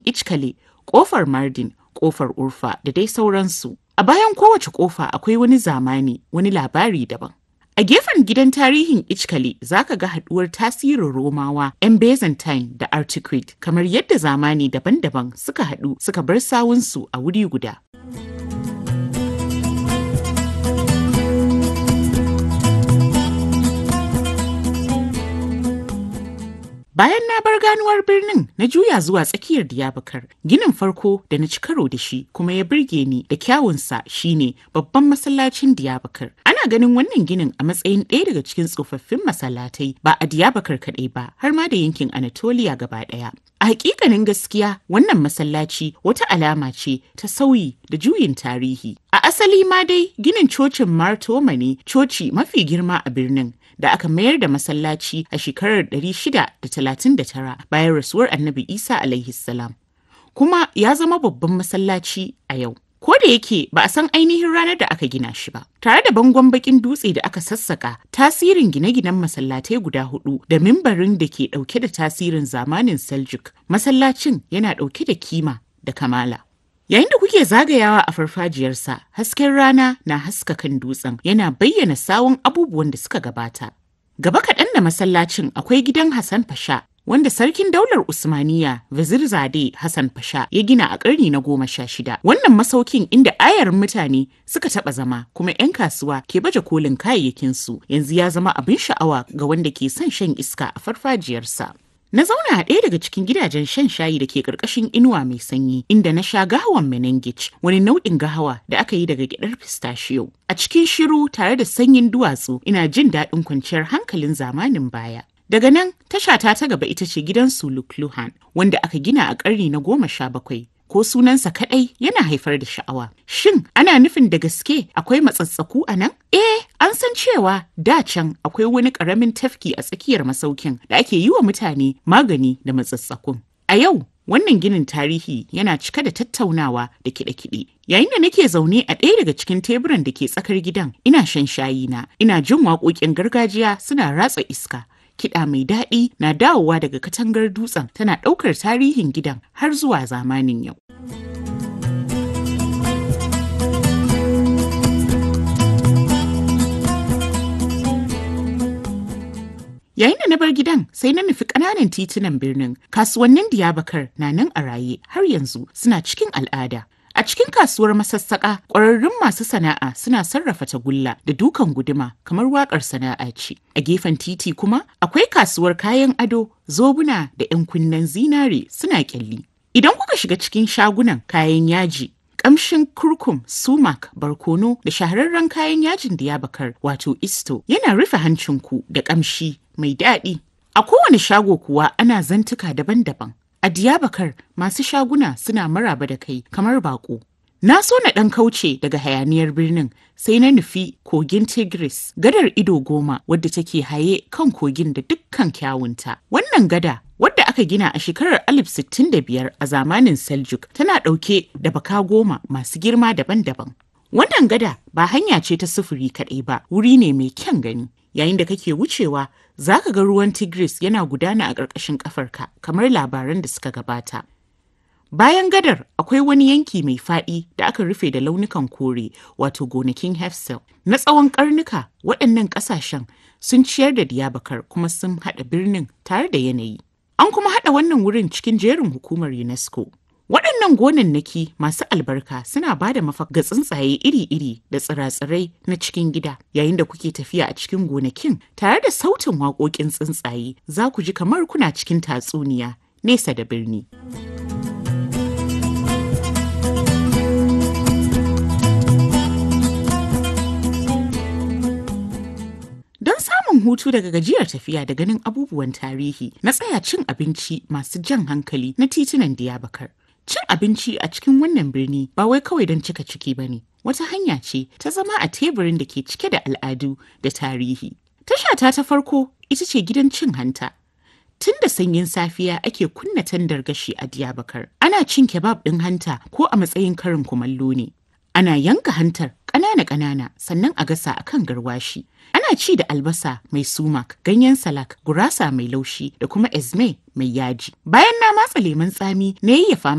Ichkale, ƙofar Mardin, ƙofar Urfa da dai sauransu. A bayan kowace ƙofa akwai wani zamani, wani labari daban. A gefen gidan tarihin Ichkale za ka ga haɗuwar tasirin Romawa, 'yan Byzantine da Antiquity kamar yadda zamani daban-daban suka haɗu suka bar sawunsu a wuri guda. Bayan na bar ganuwar birnin na juya zuwa tsakiyar Diyabakar, ginin farko da na ci karo da shi kuma ya birge ni da kyawunsa shine babban masallacin Diyabakar. Ana ganin wannan ginin a matsayin ɗaya daga cikin tsofaffin masallatai ba a Diyabakar kaɗai ba har ma da yankin Anatolia gaba ɗaya. A hakikanin gaskiya wannan masallaci wata alama ce ta sauyi da juyin tarihi. A asali ma dai ginin cocin Martoma ne coci mafi girma a birnin da aka mayar da masallaci a shekarar 639 bayan rasuwar Annabi Isa alaihi salam. Kuma ya zama babban masallaci a yau. Ko da yake ba a san ainihin ranar da aka gina shi ba. Tare da bangon bakin dutse da aka sassaka, tasirin gine-ginen masallatai guda hudu da mimbarin da ke dauke da tasirin zamanin Seljuk, masallacin yana dauke da kima da kamala. Yayin da kuke zagayawa a farfajiyarsa, hasken rana na haska kan dutsen yana bayyana sawun abubuwan da suka gabata. Gaba kaɗan da masallacin akwai gidan Hassan Fasha, wanda sarkin daular Usmaniya Vazir Zade Hassan Fasha ya gina a ƙarni na goma sha shida. Wannan masaukin inda ayarin mutane suka taɓa zama kuma 'yan kasuwa ke baje kolin kayayyakinsu yanzu ya zama abin sha'awa ga wanda ke son shan iska a farfajiyarsa. Na zauna a ɗaya daga cikin gidajen shan shayi da ke ƙarƙashin inuwa mai sanyi inda na sha gahawan menengich wani nau'in gahawa da aka yi daga gyaɗar pistachio. A cikin shiru tare da sanyin duwatsu ina jin daɗin kwanciyar hankalin zamanin baya. Daga nan tashata ta gaba ita ce gidan Sulukluhan wanda aka gina a ƙarni na goma sha bakwai. Ko sunansa kaɗai yana haifar da sha'awa. Shin ana nufin da gaske akwai matsatsaku a nan? Eh, an san cewa da can akwai wani ƙaramin tafki a tsakiyar masaukin da ake yi wa mutane magani da matsatsakun. A yau, wannan ginin tarihi yana cika da tattaunawa da kiɗe-kiɗe. Yayin da nake zaune a ɗaya daga cikin teburan da ke tsakar gidan, ina shan shayi na, ina jin waƙoƙin gargajiya suna ratsa iska. Kiɗa mai daɗi na dawowa daga katangar dutsen tana ɗaukar tarihin gidan har zuwa zamanin yau. Yayin da na bar gidan sai na nufi ƙananan titunan birnin kasuwannin Diyabakar na nan a raye har yanzu suna cikin al'ada. A cikin kasuwar masassaƙa ƙwararrun masu sana'a suna sarrafa tagulla da dukan guduma kamar waƙar sana'a ce. A gefen titi kuma akwai kasuwar kayan ado, zobuna da 'yan kunnen zinare suna ƙyalli. Idan kuka shiga cikin shagunan kayan yaji, kamshin kurkum, sumak, barkono da shahararren kayan yajin Diyabakar wato isto yana rufe hancinku da kamshi mai daɗi. A kowane shago kuwa ana zantuka daban-daban. A Diyabakar masu shaguna suna maraba da kai kamar bako. Na so na ɗan kauce daga hayaniyar birnin sai na nufi kogin Tigris, gadar ido goma wadda take haye kan kogin da dukkan kyawunta. Wannan gada wadda aka gina a shekarar 1065 a zamanin Seljuk tana ɗauke da baka goma masu girma daban-daban. Wannan gada ba hanya ce ta sufuri kaɗai ba, wuri ne mai kyan gani. Yayin da kake wucewa, za ka ga ruwan Tigris yana gudana a ƙarƙashin ƙafarka kamar labaran da suka gabata. Bayan gadar akwai wani yanki mai faɗi da aka rufe da launukan kore wato gonakin Hefsel. Na tsawon ƙarnuka waɗannan ƙasashen sun ciyar da Diyabakar kuma sun haɗa birnin tare da yanayi. An kuma haɗa wannan wurin cikin jerin hukumar UNESCO. Waɗannan gonannaki masu albarka suna ba da mafaka ga tsuntsaye iri-iri da tsira-tsirai na cikin gida. Yayin da kuke tafiya a cikin gonakin tare da sautin waƙoƙin tsuntsaye za ku ji kamar kuna cikin tatsuniya nesa da birni. Don samun hutu daga gajiyar tafiya da ganin abubuwan tarihi na tsaya cin abinci masu jan hankali na titunan Diyabakar. Cin abinci a cikin wannan birni ba wai kawai don cika ciki ba ne, wata hanya ce ta zama a teburin da ke cike da al'adu da tarihi. Tashata ta farko ita ce gidan cin hanta. Tun da sanyin safiya ake kunna tandar gashi a Diyabakar. Ana cin kebab ɗin hanta ko a matsayin karin kumallo ne. Ana yanka hantar ƙanana-ƙanana sannan a gasa a kan garwashi. Ana ci da albasa mai sumak, ganyen salak, gurasa mai laushi da kuma ezme mai yaji. Bayan na matsa lemun tsami na yayyafa